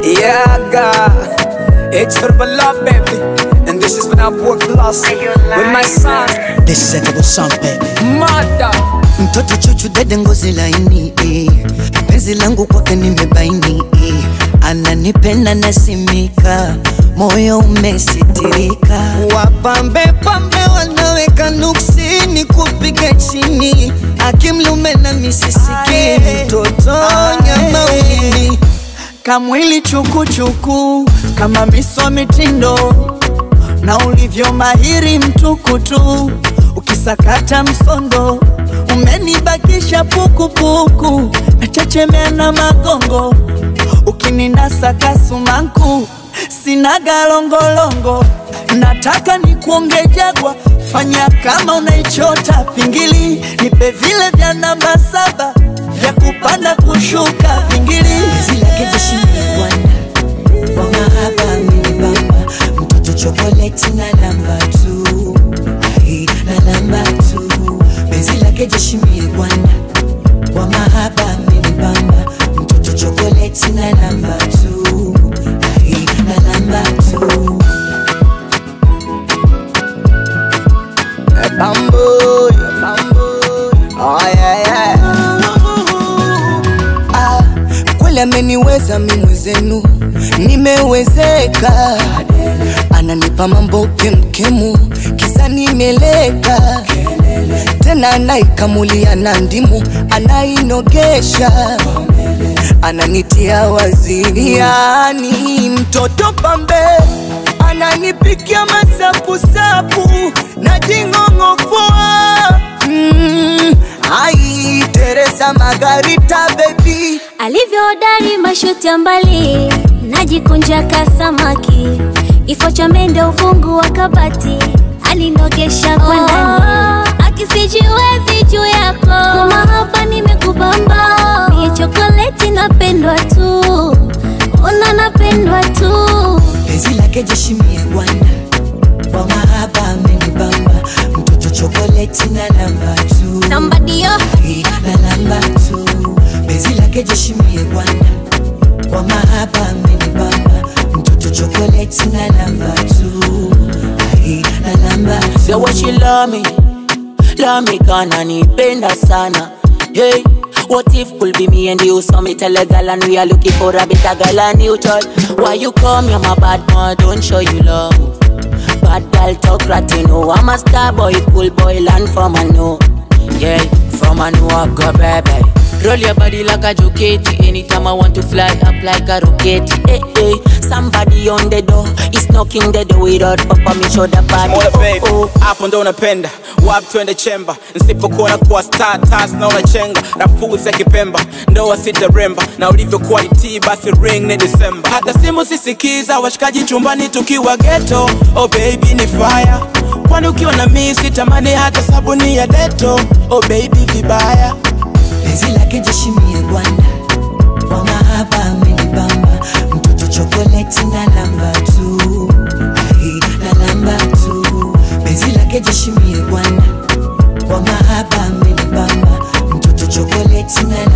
Yeah, God. It's your beloved, baby. And this is when I work lost with my son, This is a double song baby. mother. Mtoto chuchu dede ngozi laini eh. Penzi langu kwake nimebaini eh. Ananipenda nasimika moyo umesitirika wapambe pambe wanaweka nuksini kupiga chini akimlume na misisiki mtoto nyama ulimi kamwili chukuchuku kama miso mitindo na ulivyo mahiri mtukutu ukisakata msondo umenibakisha pukupuku nachechemea na magongo ukininasa kasumaku sina galongolongo nataka nikuonge jagwa fanya kama unaichota pingili nipe vile vya namba saba vya kupanda kushuka pingili Penzi lake jeshi ni bwana wa mahaba amenibamba mtoto chokoleti na namba tu Ai, na namba tu penzi lake jeshi mie bwana wa mahaba amenibamba mtoto chokoleti na namba tu Ai, na namba tu Bamboo, bamboo. Oh, yeah, yeah. ah, kweli ameniweza mi mwezenu nimewezeka ananipa mambo kemkemu kisa nimeleka tena anaikamulia na ndimu anainogesha ananitia wazini yani mtoto pambe ananipikia masapusapu na jing'ong'ofoa mm, ai teresa magarita bebi alivyohodari mashuti ya mbali najikunja kasamaki kifo cha mende ufungu wa kabati alinogesha kwa ndani akisijiwezi juu yako kumahaba nimekubamba mie chokoleti napendwa tu una napendwa tu penzi lake jeshi mie bwana wa mahaba amenibamba mtoto chokoleti na namba tu somebody yo Ai, na namba tu penzi lake jeshi mie bwana wa mahaba amenibamba mtoto chokoleti na namba tu Ai, na namba tu Say what she love me, love me kana nipenda sana. Hey, what if could be me and you? So me tell a girl and we are looking for a better girl and you tell Why you come, you're my bad man, don't show you love. Bad girl talk rat, you know I'm a star boy, cool boy, land from a know. Yeah, from a know I go baby. Roll your body like a jockey Anytime I want to fly up like a rocket Hey, hey, somebody on the door is knocking the door without papa me show the body Mola baby, oh, oh. hapo ndo unapenda wapi twende chemba nisipokuona kuwa star tas na unachenga rafuzi ya kipemba ndoa sitaremba na ulivyokuwa itii basi ring ni disemba hata simu sisikiza washikaji chumbani tukiwa geto oh baby ni fire kwani ukiwa na mii sitamani hata sabuni ya deto oh baby vibaya penzi lake jeshi mie bwana wa mahaba amenibamba mtoto chokoleti na namba tu Ai, na namba tu penzi lake jeshi mie bwana wa mahaba amenibamba mtoto chokoleti na